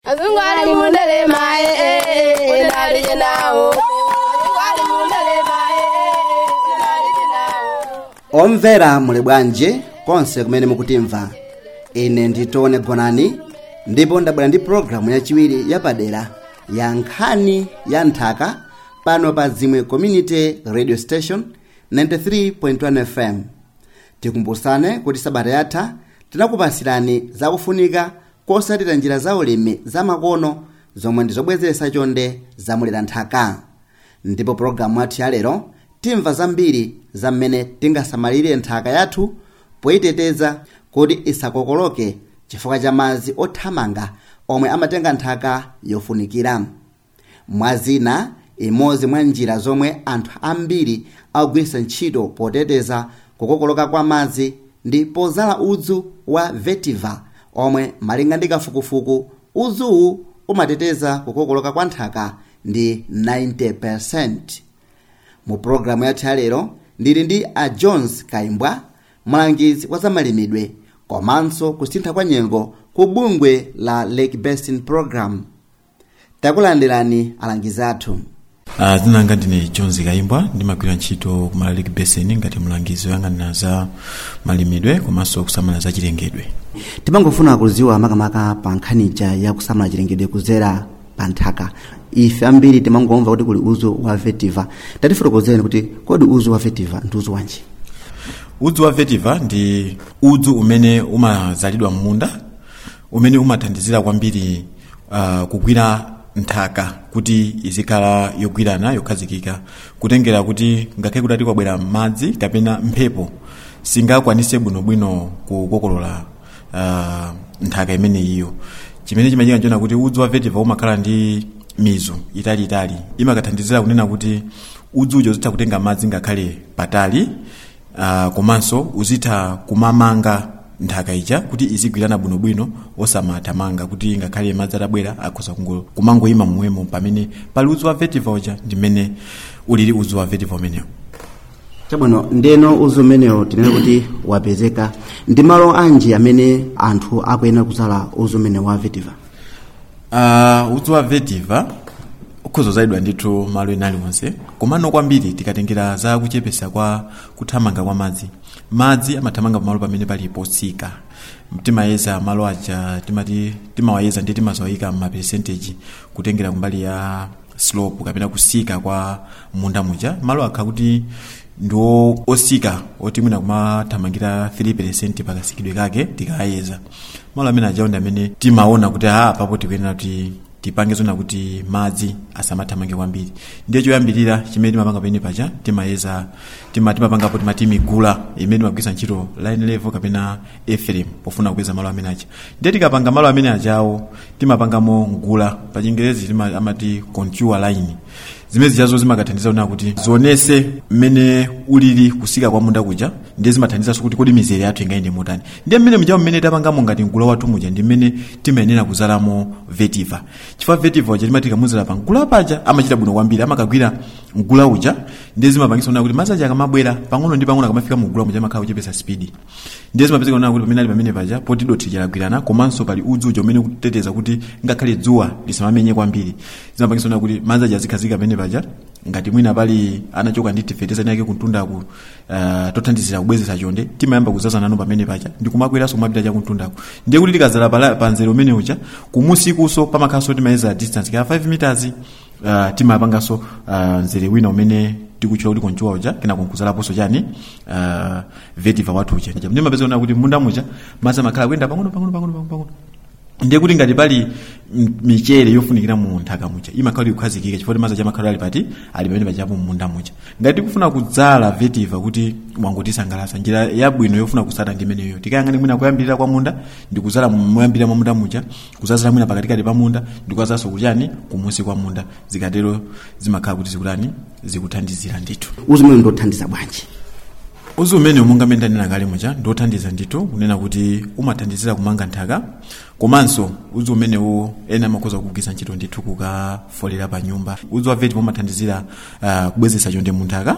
Azungu ali mundelema eh eh unalije nawo. Azungu ali mundelema eh eh unalije nawo. omvera muli bwanji konse kumene mukutimva ine nditone gonani ndipo ndabwera ndi pologalamu yachiwiri yapadera ya nkhani ya nthaka pano pa zimwe community radio station 93.1 fm tikumbusane kuti sabata yatha tinakupasirani zakufunika kosatira njira za ulimi zamakono zomwe ndizobwezeretsa chonde zamulera nthaka ndipo pologalamu yathu yalero timva zambiri za mmene tingasamalire nthaka yathu poyiteteza kuti isakokoloke chifukwa cha madzi othamanga omwe amatenga nthaka yofunikira mwazina imodzi mwa njira zomwe anthu ambiri akugwiritsa ntchito poteteza kukokoloka kwa madzi ndi pozala udzu wa vetiva omwe malinga ndi kafukufuku udzuwu umateteza kukokoloka kwa nthaka ndi 90% mu pologalamu yathu yalero ndili ndi a jones kaimbwa mlangizi wa zamalimidwe komanso kusintha kwa nyengo ku bungwe la lake basin program takulandirani alangizi athu Uh, zinanga ndine jones kaimbwa ndimagwira ntchito ku lake basin ngati mlangizi woyang'anira za malimidwe komanso kusamala za chilengedwe timangofuna kuziwa makamaka pa nkhanija ya kusamala chilengedwe kudzera pa nthaka ife ambiri timangomva kuti kuli udzu wa vetiva tatifotokozereni kuti kodi udzu wa vetiva ndi udzu wanji udzu wa vetiva ndi udzu umene umazalidwa m'munda umene umathandizira kwambiri uh, kugwira nthaka kuti izikhala yogwirana yokhazikika kutengera kuti ngakhale kuti kwabwera madzi kapena mphepo singakwanise bwinobwino kukokolola uh, nthaka imene iyo chimene chimachitika nchona kuti udzu wa vetiva umakhala ndi mizu italiitali imakathandizira kunena kuti udzu ujo uzitha kutenga madzi ngakhale patali uh, komanso uzitha kumamanga nthaka ija kuti izigwirana bwinobwino osamathamanga kuti ngakhale madzi atabwera akhoza kungo- kumangoyima momwemo pamene pali udzu wa vetiva uja ndimene ulili udzu wa vetiva umenewo chabwino ndeno udzu umenewo tinene kuti wapezeka ndi malo anji amene anthu akuyenera kuzala udzu umene wa vetiva uh, udzu wa vetiva ukhoza kuzalidwa ndithu malo ena aliwonse komano kwambiri tikatengera za kuchepesa kwa kuthamanga kwa madzi madzi amathamanga pamalo pamene pali potsika timayeza malo aja timati timawayeza ndi timazawayika m'maperesenteji kutengera kumbali ya slope kapena kusika kwa munda muja malo akha kuti ndiwo osika oti mwina kumathamangira 3 pakasikidwe kake tikayeza malo amene ajawo ndi amene timaona kuti a papo tikuyenera kuti tipange zona kuti madzi asamathamange kwambiri ndiye choyambirira chimene timapanga pene paja timayeza tima timapangapo timati migula imene timagwisa ntchito line level kapena efrem pofuna kukweza malo amene aja ndiye tikapanga malo amene ajawo timapangamo ngula pa chingerezi tima- amati contour line zimene zichazo zimakathandiza kunena kuti zionese mmene ulili kusika kwa munda kuja ndiye zimathandizanso kuti kodi mizere yathu ingayende motani ndiye mmene mjawo mmene tapangamo ngati ngula wathu muja ndi mmene timayenera kuzalamo vetiva chifukwa vetiva uja timati tikamuzala pa ngula paja amachita bwino kwambiri amakagwira ngula uja ndiye zimapangisa kunena kuti madzi aja akamabwera pang'ono ndi pang'ono akamafika mu ngula muja amakhala kuchepesa spidi ndiye zimapezeka kunena kuti pamene ali pamene paja poti dothi jalagwirana komanso pali udzu uja umene kuteteza kuti ngakhale dzuwa lisamamenye kwambiri zimapangisa kunena kuti madzi aja azikhazika pamene paja ngati mwina pali anachoka ndi tifeteza yake kuntundaku uh, tothandizira kubwezesa chonde timayamba kuzaza nano pamene paja ndikumabweranso kumapita cha kuntundaku ndiye kuti tikazala pala- pa nzere umene uja kumusikuso pamakhalanso timayeza distance ka 5 meters uh, timapanganso uh, nzere wina umene tikutchula kuti konchuwa uja kena kunkuzalaponso chani uh, vetiva wathu uja ndiye mapeza kuona kuti munda muja madzi amakhala kuyenda pang'ono pang'ono pang'ono pang'ono pang'ono ndiye kuti ngati pali m- michere yofunikira mu nthaka muja imakhala kuti kukhazikika chifukwa kuti madzi aja amakhala ali pati ali pamene pajapo munda muja ngati tikufuna kudzala vetiva kuti wangotisangalatsa njira yabwino yofuna kusata ndi imeneyo tikayang'ani mwina kuyambirira kwa munda ndi kudzala moyambirira mwa munda muja kuzazira mwina pakatikati pa munda ndi kukazaso kuchani kumusi kwa munda zikatero zimakhala kuti zikutani zikuthandizira ndithu udzu umene ndothandiza bwanji udzu umene monga mmene ndanena kale muja ndiothandiza ndithu kunena kuti umathandizira kumanga nthaka komanso udzu umenewo ena amakhoza kugwiritsa ntchito ndithu kukafolera pa nyumba udzu wa vetiva umathandizira uh, kubwezesa chonde mu nthaka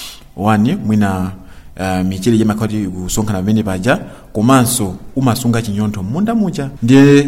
wani mwina uh, michere imakhala kuti kusonkhana pamene paja komanso umasunga chinyontho m'munda muja ndiye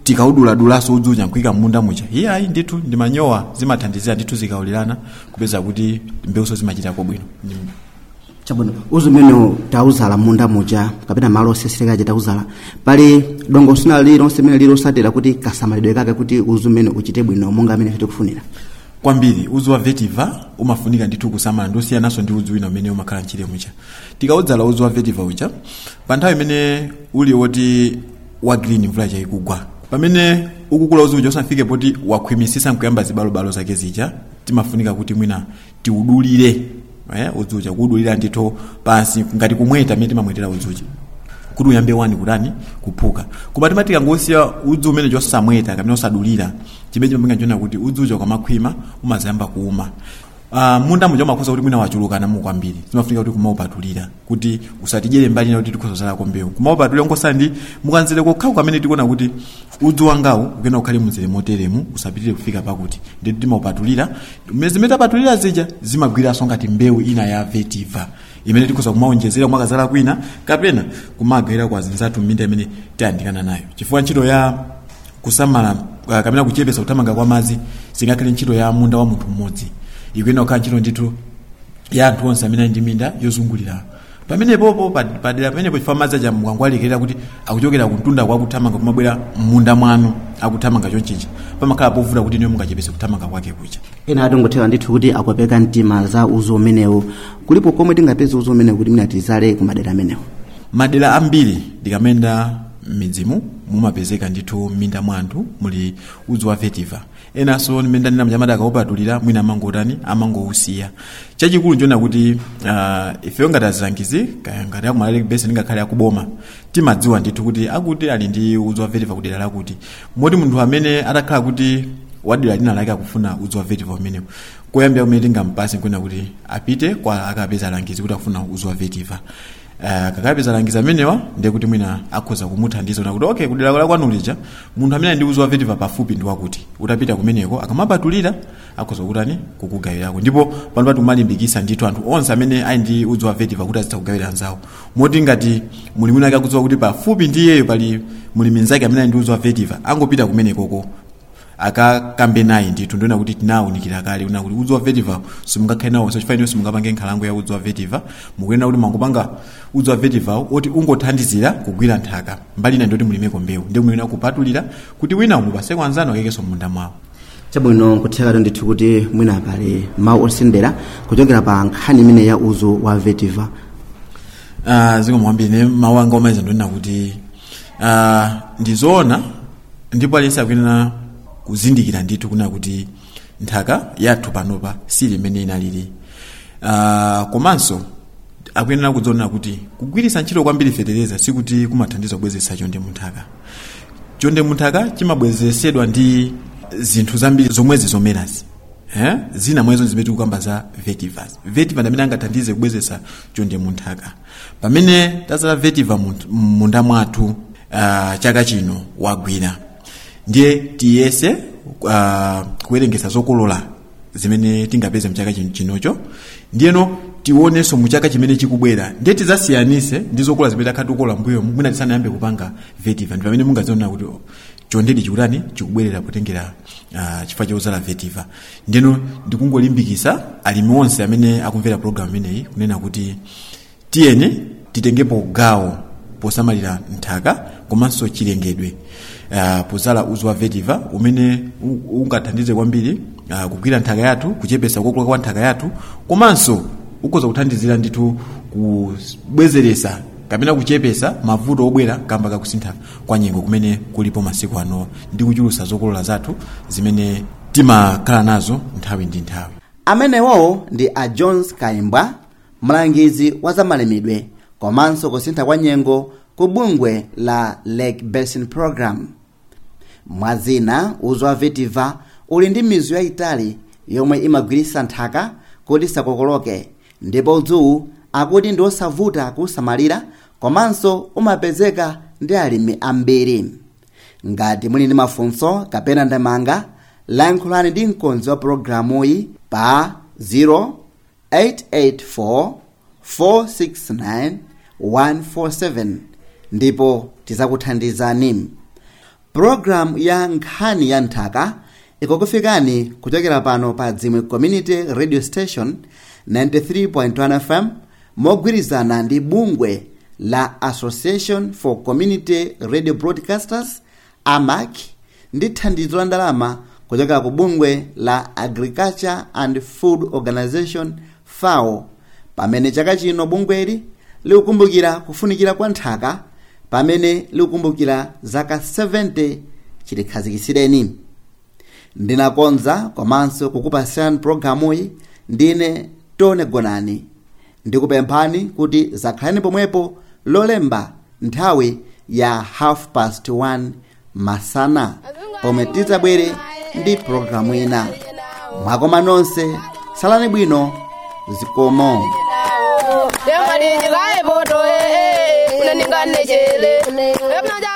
tikauduladulaso udzu uja nkuika munda muja iye ayi ndithu ndi manyowa zimathandizira ndithu zikaulirana kupeza kuti mbewuso zimachitako bwino Ndi- chabwino udzu umene tauzala munda muja kapena malo osesekaja tauzala pali dongo sina lilonse limene lilosatera kuti kasamalidwe kake kuti udzu umene uchite bwino monga amene tikufunira kwambiri udzu wa vetiva umafunika ndithu kusamala ndosiyanaso ndi udzu wina umene umakhala mchire mucha tikaudzala udzu wa vetiva uja pa nthawi imene uli woti wa green mvula ikugwa pamene ukukula udzu uja usanafike poti wakhwimisisa nkuyamba zibalobalo zake zija timafunika kuti mwina tiudulire eh, udzu uja kuudulira ndithu pansi ngati kumweta mmene timamwetera udzu uja kuti uyambe wani kutani kuphuka koma timati tikangosiya udzu umene chosamweta kapena osadulira chimene chimapinga chona kuti udzu uja ukamakhwima umazayamba kuuma Uh, munda muja umakhoza kuti mwina wachulukana mu kwambiri zimafunika kuti kumaupatulira kuti usatidyere mbali ina kuti tikhoza zalako mbewu kumaupatulira nkosala ndi mukanzere kokhaku kamene tikuona kuti udzu wangawu ukena ukhale muzere moteremu usapitirire kufika pakuti nditu timaupatulira zimene tapatulira zija zimagwiranso ngati mbewu ina ya vetiva imene tikhoza kumaonjezera kumakazala kwina kapena kumagawira kwa zinzathu m'minda imene tayandikana nayo chifukwa ntchito ya kusamala uh, kapena kuchepesa kuthamanga kwa madzi singakhale ntchito ya munda wa munthu mmodzi ikuyenda kukhala ntchito ndithu ya anthu onse amene ali ndi minda yozungulira pamenepopo pa- padera pamenepo chifukwa madzi aja mukangwalikirira kuti akuchokera kumtunda kwa akuthamanga kumabwera mmunda mwanu akuthamanga chonchicha pamakhala povuta kuti niyo mungachepese kuthamanga kwake kucha ena atongothera ndithu kuti akopeka mtima za udzu umenewu kulipo komwe tingapeze udzu umenewu kuti mwina tizale ku madera amenewo madera ambiri ndikamenda m'midzimu mumapezeka ndithu m'minda mwa anthu muli udzu wa vetiva enanso mmene ndanena mnyamata akaupatulira mwina amangotani amangousiya chachikulu nchona kuti uh, ifeyo ngati azilangizi kaya ngati akumalale bese ngakhale akuboma timadziwa ndithu kuti akuti ali ndi udzu wa vetiva kudera lakuti moti munthu amene atakhala kuti wadera lina lake akufuna udzu wa vetiva umenewu koyambira kumene tingampase nkwena kuti apite kwa akapeza alangizi kuti akufuna udzu wa vetiva Uh, kakapeza alangizi amenewa ndiye kuti mwina akhoza kumuthandiza na kuti okay kudera la kwanu lija munthu amene ali ndi udzu wa vetiva pafupi ndi wakuti utapita kumeneko akamapatulira akhoza kutani kukugawirako ndipo pano pati kumalimbikisa ndithu anthu onse amene ali ndi udzu wa vetiva kuti azitha kugawira anzawo moti ngati muli mwina akakudziwa kuti pafupi ndi iyeyo pali muli minzake amene ali ndi udzu wa vetiva angopita kumenekoko akakambe naye ndithu ndiona kuti tinawunikira kale una kuti udzu wa vetiva simungakhale nawo so chifaniro simungapange nkhalango ya udzu wa vetiva mukuyenera kuti mangopanga udzu wa vetiva oti ungothandizira kugwira nthaka mbali ina ndoti mulimeko mbewu ndi muyenera kupatulira kuti wina umupaseko anzanu akekenso munda mwawo chabwino nkuthekatu ndithu kuti mwina pali mawu osendera kuchokera pa nkhani imene ya udzu wa vetiva uh, zikomo kwambiri ne mawu anga omaliza ndonena kuti uh, ndizoona ndipo aliyense akuyenera kuzindikira ndithu kuna kuti nthaka yathu panopa sili imene inalili uh, komanso akuyenera kudziona kuti kugwiritsa ntchito kwambiri fetereza sikuti kumathandiza kubwezeretsa chonde munthaka chonde munthaka chimabwezeresedwa ndi zinthu zambiri zomwezi zomerazi eh? zina mwezo zimene tikukamba za vetivas vetiva ndamene angathandize kubwezeretsa chonde munthaka pamene tazala vetiva munthu- munda mwathu uh, chaka chino wagwira ndiye tiyese uh, kuwerengesa zokolola zimene tingapeze mchaka chin- chinocho ndiyeno tionenso muchaka chimene chikubwera ndiye tizasiyanise ndi zokolola zimene takhala tikukola mbuyo mwina tisanayambe kupanga vetiva ndi pamene mungaziona kuti oh, chondedi chikutani chikubwerera potengera uh, chifukwa chozala vetiva ndiyeno ndikungolimbikisa alimi onse amene akumvera programu imeneyi kunena kuti tiyeni titengepo gawo posamalira nthaka komanso chilengedwe uh, pozala udzu wa vetiva umene u- ungathandize kwambiri uh, kugwira nthaka yathu kuchepesa kukula kwa nthaka yathu komanso ukhoza kuthandizira ndithu kubwezeresa kapena kuchepesa mavuto obwera kamba kakusintha kwa nyengo kumene kulipo masiku ano ndi kuchulusa zokolola zathu zimene timakhala nazo nthawi ndi nthawi amenewo ndi a jones kaimbwa mlangizi wa zamalimidwe komanso kusintha kwa nyengo ku bungwe la lake basin program mwazina udzu wa vetiva uli ndi mizu yayitali yomwe imagwiritsa nthaka kuti isakokoloke ndipo udzuwu akuti ndi osavuta kusamalira komanso umapezeka ndi alimi ambiri ngati muli ndi mafunso kapena ndemanga lankhulani ndi mkonzi wa programuyi pa 0884 469 147 ndipo tidzakuthandizani pulogalamu ya nkhani ya nthaka ikukufikani kuchokera pano pa dzimwe community radio station 93.1 fm mogwirizana ndi bungwe la association for community radio broadcasters amac ndi thandizo la ndalama kuchokera ku bungwe la agriculture and food organization fao pamene chaka chino bungweli likukumbukira kufunikira kwa nthaka pamene likukumbukira zaka 70 chilikhazikitsireni ndinakonza komanso kukupasirani pulogalamuyi ndine tone gonani ndikupemphani kuti zakhalani pomwepo lolemba nthawi ya half past 1 masana pomwe tidzabwere ndi pulogalamu ina mwakoma nonse salani bwino zikomo Dem adi jigae boto eh, eh, una ningane chele. Em na